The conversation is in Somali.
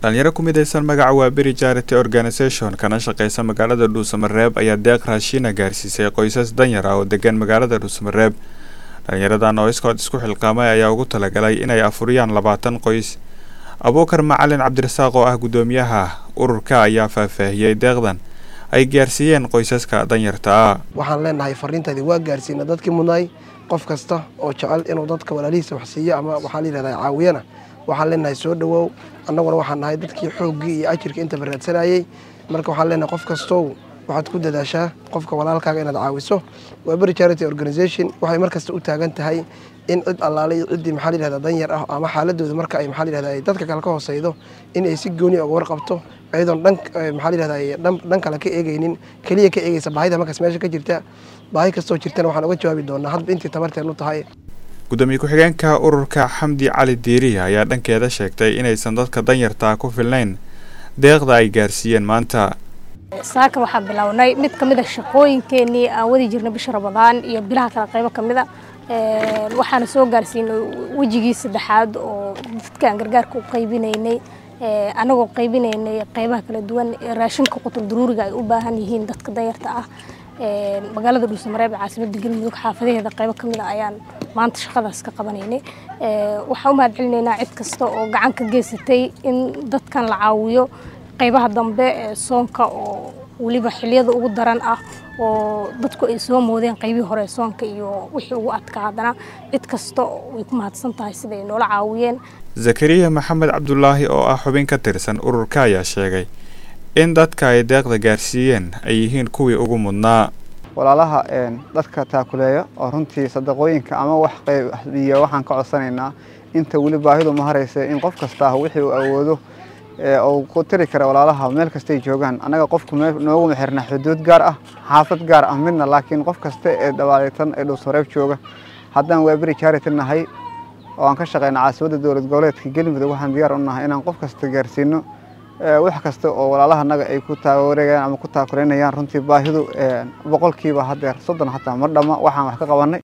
dhalinyaro ku midaysan magaca waaberi charity organisation kana shaqeysa magaalada dhuusamareeb ayaa deeq raashiina gaarsiisay qoysas danyar ah oo degan magaalada dhuusamareeb dhalinyaradan oo iskood isku xilqaamay ayaa ugu talagalay inay afuriyaan labaatan qoys abuukar macalin cabdirasaaq oo ah guddoomiyaha ururka ayaa faahfaahiyey deeqdan ay gaarsiiyeen qoysaska danyarta ah waxaan leenahay fariintaydii waa gaarsiina dadkii mudnaay qof kasta oo jecel inuu dadka walaalihiisa wax siiyo ama waxaa layihahdaa caawiyana waxaan leenahay soo dhawow annaguna waxaan nahay dadkii xooggii iyo ajirka intaba raadsanayey marka waxaan leenahay qof kastow waxaad ku dadaashaa qofka walaalkaaga inaad caawiso waa beri charity organisation waxay markasta u taagan tahay in cid allaale iyo ciddii maxaa layihahdaa danyar ah ama xaaladooda marka ay maxaa layihahdaa ay dadka kale ka hooseydo in ay si gooni uga warqabto iyadoon dhan maxaa layihahdaa dhan kale ka eegeynin keliya ka eegeysa baahida markaas meesha ka jirta baahi kastoo jirtana waxaan uga jawaabi doonaa hadba intii tabarteenu tahay gudoomiye ku-xigeenka ururka xamdi cali diiriya ayaa dhankeeda sheegtay inaysan dadka danyartaa ku filnayn deeqda ay gaarsiiyeen maanta saaka waxaa bilownay mid ka mid a shaqooyinkeenii aan wadi jirnay bisha ramadaan iyo bilaha kale qaybo ka mid a waxaana soo gaarsiinay wejigii saddexaad oo dadkaan gargaarka u qaybinaynay annagoo qaybinaynay qaybaha kala duwan ee raashinka qutul daruuriga ay u baahan yihiin dadka danyarta ah magaalada dhuusamareeb ee caasimadda galmudug xaafadaheeda qaybo ka mid a ayaan maanta shaqadaas ka qabanaynay waxaan u mahad celinaynaa cid kasta oo gacan ka geysatay in dadkan la caawiyo qaybaha dambe ee soonka oo weliba xiliyada ugu daran ah oo dadku ay soo moodeen qaybihii hore soonka iyo wixii ugu adkaa haddana cid kasta way ku mahadsan tahay sida ay noola caawiyeen zakariya maxamed cabdulaahi oo ah xubin ka tirsan ururka ayaa sheegay in dadka ay deeqda gaarsiiyeen ay yihiin kuwii ugu mudnaa walaalaha dadka taakuleeya oo runtii sadaqooyinka ama wax qaybiya waxaan ka codsanaynaa inta weli baahidu ma haraysa in qof kasta ah wixii uu awoodo uu ku tiri kara walaalaha meel kastay joogaan annaga qofku nooguma xirna xuduud gaar ah xaafad gaar ah midna laakiin qof kasta ee dhabaaleetan ee dhuusmareeb jooga haddaan waaberi charity nahay oo aan ka shaqeyna caasimadda dowlad goboleedka galmudug waxaan diyaar u nahay inaan qof kasta gaarsiino wax kasta oo walaalaha naga ay ku taawareegayaan ama ku taakuleynayaan runtii baahidu boqolkiiba haddeer soddon xataa ma dhamma waxaan wax ka qabanay